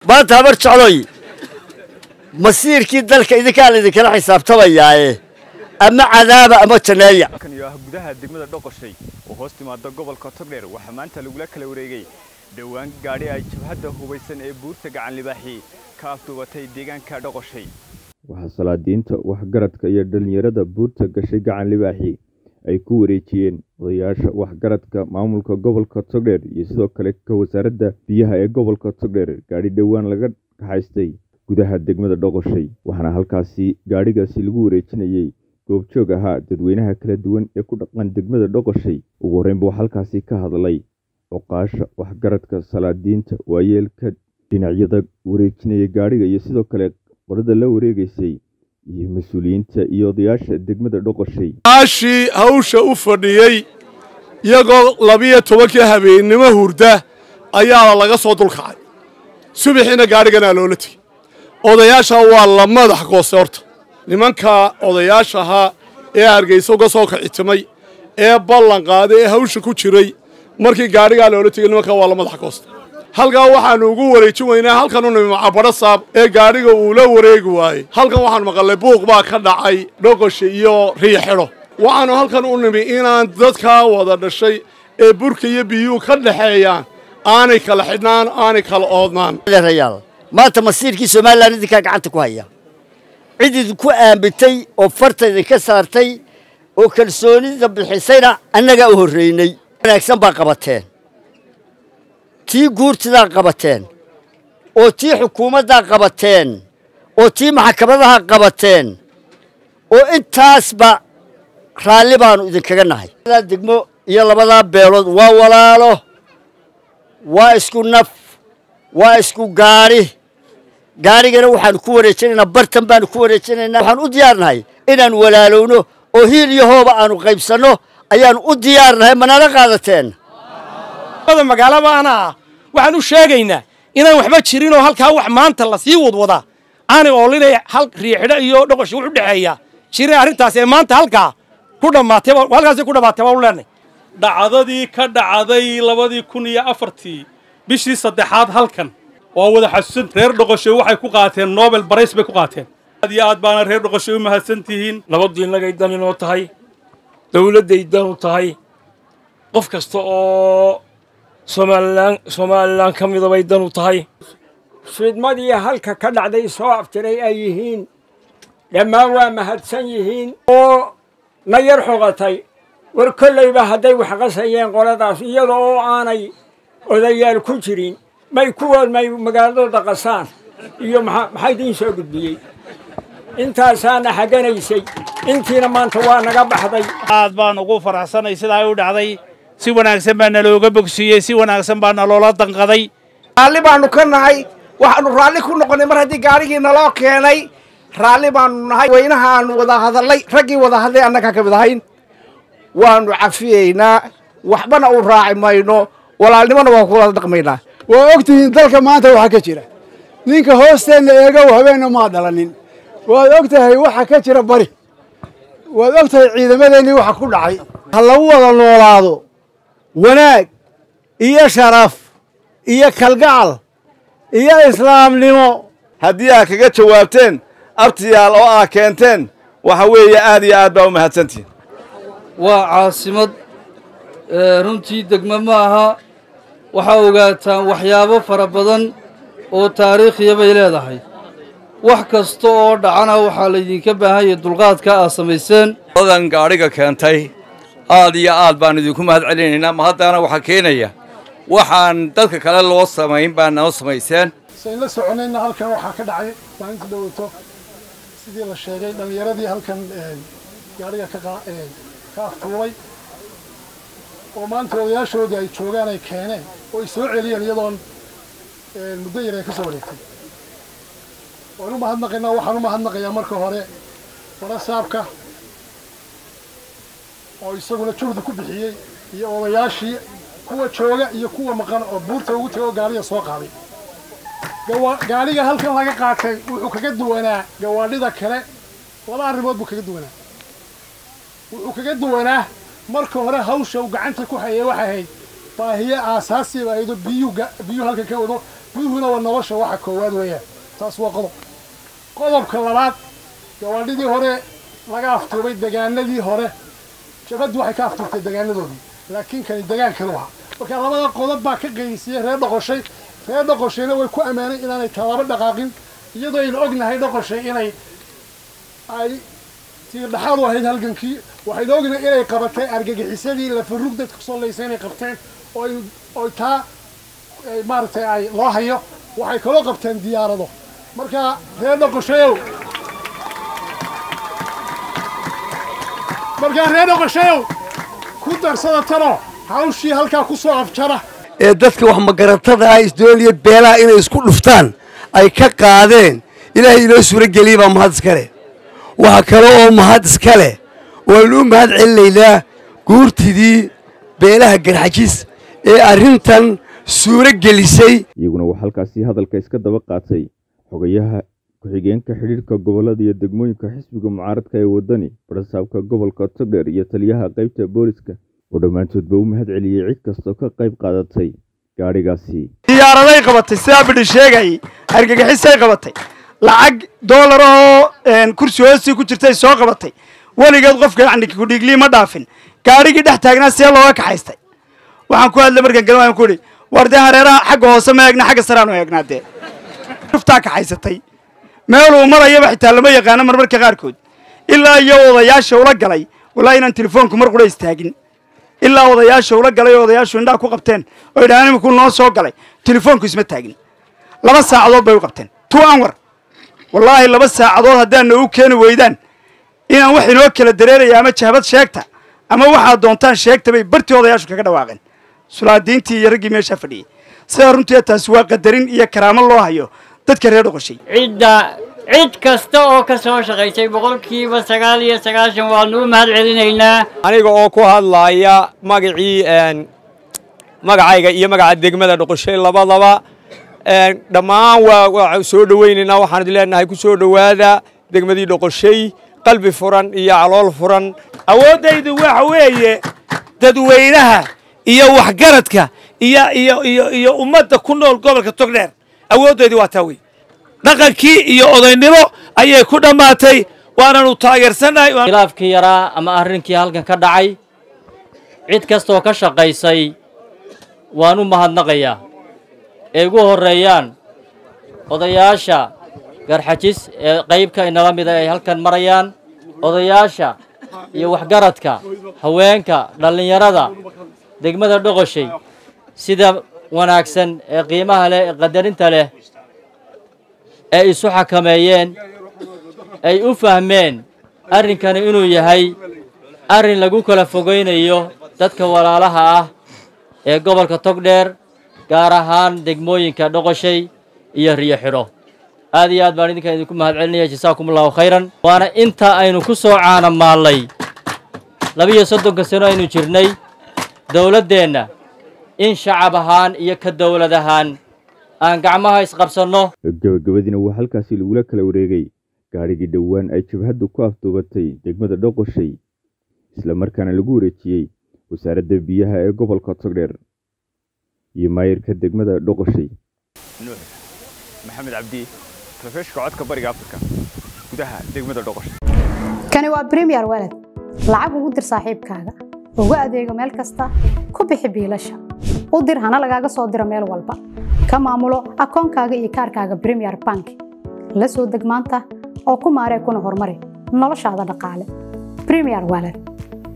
maanta habar jecloy masiirkii dalka idinkaa laydinkala xisaabtamayaaye ama cadaaba ama janeeya halkan iyo ah gudaha degmada dhoqoshay oo hoos timaada gobolka togdheer waxaa maanta lagula kala wareegay dhowaan gaadhi ay jabhadda hubaysan ee buurta gacan libaaxi ka afduubatay deegaanka dhoqoshay waxaa salaadiinta waxgaradka iyo dhallinyarada buurta gashay gacan libaaxi ay ku wareejiyeen odayaasha waxgaradka maamulka gobolka togdheer iyo sidoo kale ka wasaaradda biyaha ee gobolka togdheer gaadhi dhowaan laga kaxaystay gudaha degmada dhoqoshay waxaana halkaasi gaadhigaasi lagu wareejinayey goobjoog ahaa dadweynaha kala duwan ee ku dhaqan degmada dhoqoshay ugu horreynba waxaa halkaasi ka hadlay oqaasha waxgaradka salaadiinta waayeelka dhinacyada wareejinaya gaadhiga iyo sidoo kale qolada la wareegaysay iyo mas-uuliyiinta iyo odayaasha degmada dhoqoshay aashii hawsha u fadhiyey iyagoo labiyo tobankii habeennimo hurda ayaana laga soo dulkacay subaxiina gaadhiganaa loola tegey odayaasha waa la madax goose horta nimanka odayaashahaa ee hargaysa uga soo kacitimay ee ballan qaaday ee hawsha ku jiray markii gaadhigaa loola tegey nimanka waa la madax goosta halkaa waxaannu ugu wareejin weynaa halkan u nimi macabadho saab ee gaadhiga uu la wareegi waayey halkan waxaanu maqalnay buuq baa ka dhacay dhoqosha iyo riixidho waxaannu halkan u nimi inaan dadkaa wada dhashay ee burka iyo biyuhu ka dhaxeeyaan aanay kala xidhnaan aanay kala oodnaan rayaal maanta masiirkii somalilan idinkaa gacanta ku haya cid idinku aambitay oo farta idinka saartay oo kalsoonida bixisayna annagaa u horraynay wanaagsan baa qabateen tii guurtidaa qabateen oo tii xukuumaddaa qabateen oo tii maxkamadaha qabateen oo intaasba raalli baannu idinkaga nahay labadaa degmo iyo labadaa beelood waa walaalo waa isku naf waa isku gaadhi gaadhigana waxaannu ku wareejinaynaa bartan baannu ku wareejinaynaa waxaan u diyaarnahay inaannu walaalowno oo hiil iyo hooba aannu qaybsanno ayaannu u diyaarnahay manala qaadateen magaalaba anaa waxaan u sheegaynaa inaan waxba jirin oo halkaa wax maanta lasii wadwadaa aanay oolinay hal riixidho iyo dhoqoshi wuxu dhexeeya jirin arrintaas ee maanta halkaa ku dhammaatay halkaasay ku dhammaatay baan u leenay dhacdadii ka dhacday labadii kun iyo afartii bishii saddexaad halkan waa wada xasuusan reer dhoqoshay waxay ku qaateen nobel barays bay ku qaateen aad iyo aad baana reer dhoqoshay u mahadsan tihiin nabaddu innagay dan inoo tahay dawladday dan u tahay qof kasta oo somalilan somalilan ka mida bay dan u tahay fidmadii halka ka dhacday soo aftiray ay yihiin dhammaan waa mahadsan yihiin oo na yar xoqatay war kollayba hadday wax qasayeen qoladaas iyada oo aanay odayaal ku jirin may kuwood may magaaladooda qasaan iyo maxaa idiin soo gudbiyey intaasaana xaganaysay intiina maanta waa naga baxday aad baan ugu faraxsanay sidaa u dhacday si wanaagsan baa nalooga bogsiiyey si wanaagsan baa naloola danqaday raalli baannu ka nahay waxaannu raalli ku noqonnay mar haddii gaarigii naloo keenay raalli baannu nahay weynaha aanu wada hadallay raggii wada hadlay annagaa ka mid ahayn waannu cafiyeynaa waxbana u raaci mayno walaalnimona waan ku wada dhaqmaynaa waa ogtihiin dalka maanta waxa ka jira ninka hoosteenna eegow habeenna maa dhalanin waad og tahay waxa ka jira bari waad og tahay ciidamadeennii waxa ku dhacay ha lagu wada noolaado wanaag iyo sharaf iyo kalgacal iyo islaamnimo haddii aad kaga jawaabteen abtiyaal oo aad keenteen waxa weeye aad iyo aad baa u mahadsantihin waa caasimad runtii degmo ma aha waxaa ogaataan waxyaabo fara badan oo taariikhiya bay leedahay wax kasta oo dhacana waxaa laydinka baahan yahay dulqaadka aad samayseen odan gaadhiga keentay aad iyo aad baan idinku mahad celinaynaa ma haddana waxaa keenaya waxaan dadka kale loo samayn baa noo samayseen sayn la soconayna halkan waxaa ka dhacay maalinta dhoweyto sidii la sheegay dhallinyaradii halkan gaadhiga ka aftuulay oo maanta odayaashoodii ay joogaan ay keeneen oo ay soo celiyeen iyadoon muddo yar ay ka soo wareegtay waan u mahadnaqaynaa waxaan u mahadnaqayaa marka hore warasaabka oo isaguna juhdi ku bixiyey iyo odayaashii kuwa jooga iyo kuwa maqan oo buurta ugu tegay oo gaadhiga soo qaaday gaadhiga halkan laga qaatay wuxuu kaga duwanaa gawaadhida kale laba arrimood buu kaga duwanaa wuxuu kaga duwanaa marka hore hawsha uu gacanta ku hayay waxay ahayd baahiye aasaasiba aydo biyuu biyuu halkan ka wado biyuhuna waa nolosha waxa koowaad weeyaan taas waa qodob qodobka labaad gawaadhidii hore laga aftuubay degaanadii hore jabaddu waxay ka aftuubtay degaanadoodii laakiin kani degaan kale ahaa marka labada qodob baa ka qeydisiyey reer dhoqoshay reer dhoqoshayna way ku ammaanay inaanay tallaabo dhaqaaqin iyadoo aynu ognahay dhoqoshay inay ay tii dhaxaad u ahayd halgankii waxaynu ognahay inay qabatay argagixisadii lafarug dadka kusoo laysa inay qabteen oo ay oo taa maaragtay ay loo hayo waxay kaloo qabteen diyaarado marka reer dhoqoshayow markaa reer dhoqoshayow ku darsada tano hawshii halkaa ku soo afjara ee dadka wax magaratada ah isdooliya beelaha inay isku dhuftaan ay ka qaadeen ilaahay inoo suuro geliyey baa mahad iska leh waxa kale oo mahad iska leh waanu u mahad celinaynaa guurtidii beelaha garxajis ee arrintan suuro gelisay iyaguna waxaa halkaasi hadalka iska daba qaatay xogayaha ku-xigeenka xidhiirka gobollada iyo degmooyinka xisbiga mucaaradka ee waddani barasaabka gobolka togdheer iyo taliyaha qaybta booliska oo dhammaantoodba u mahad celiyey cid kastoo ka qayb qaadatay gaadhigaasi diyaaraday qabatay sidaa bidhi sheegayay argagixisay qabatay lacag doolar oo kursi hoostii ku jirtay soo qabatay weligeed qofka yacni kudhiiglii ma dhaafin gaadhigii dhex taagnaa see looga kaxaystay waxaan ku hadlay markaan galin waan ku idhi war dee hareeraha xagga hoose ma eegna xagga saraan u eegnaa dee ruftaa kaxaysatay meeluu marayaba xitaa lama yaqaano marmarka qaarkood ilaa iyo odayaasha ula galay walaa inaan telefoonku mar qura istaagin ilaa odayaasha ula galay oo odayaashu indhaha ku qabteen oo yidhahaan iminku noo soo galay telefoonku isma taagin laba saacadood bay u qabteen two anwar wallaahi laba saacadood haddaadna u keeni weydaan inaan wax inoo kala dareeraya ama jahbad sheegta ama waxaad doontaan sheegta bay bartii odayaashu kaga dhawaaqeen sulaadiintii iyo raggii meeshaa fadhiyey sidaa runtii taasi waa qadarin iyo karaamo loo hayo dadka reer dhoqoshay cidda cid kasta oo ka soo shaqaysay boqolkiiba sagaal iyo sagaashan waanu u mahad celinaynaa aniga oo ku hadlaaya magacii magacayga iyo magaca degmada dhoqoshay labadaba dhammaan waa waa soo dhowaynaynaa waxaan idin leenahay ku soo dhowaada degmadii dhoqoshay qalbi furan iyo calool furan awooddaydu waxa weeye dadweynaha iyo waxgaradka iyo iyo iyo iyo ummadda ku nool gobolka togdheer awooddaydu waa taa wey dhaqankii iyo odaynimo ayay ku dhammaatay waananu taageersannahay khilaafkii yaraa ama arrinkii halkan ka dhacay cid kastaoo ka shaqaysay waan u mahadnaqayaa ee ugu horreeyaan odayaasha garxajis ee qaybka inala mida ay halkan marayaan odayaasha iyo waxgaradka haweenka dhallinyarada degmada dhoqoshay sida wanaagsan ee qiimaha leh ee qadarinta leh ay isu xakameeyeen ay u fahmeen arrinkani inuu yahay arrin lagu kala fogaynayo dadka walaalaha ah ee gobolka togdheer gaar ahaan degmooyinka dhoqoshay iyo riyo xidho aad iyo aad baan idinkan idinku mahad celinaya jasaakum allahu khayran waana inta aynu ku soo caanamaallay labiyo soddonka sano aynu jirnay dowladdeenna in shacab ahaan iyo ka dowlad ahaan aan gacmaha isqabsanno gabagabadiina waa halkaasi lagula kala wareegay gaadhigii dhowaan ay jabhaddu ku afduubatay degmada dhoqoshay isla markaana lagu wareejiyey wasaaradda biyaha ee gobolka togdheer iyo maayirka degmada dhoqoshay nuux maxamed cabdi telefishka codka bariga afrika gudaha degmada dhoqoshay kani waa premier walad lacag ugu dir saaxiibkaaga ugu adeego meel kasta ku bixi biilasha u dir hana lagaaga soo diro meel walba ka maamulo akoonkaaga iyo kaarkaaga premier bank la soo deg maanta oo ku maaree kuna horumari noloshaada dhaqaale premier walad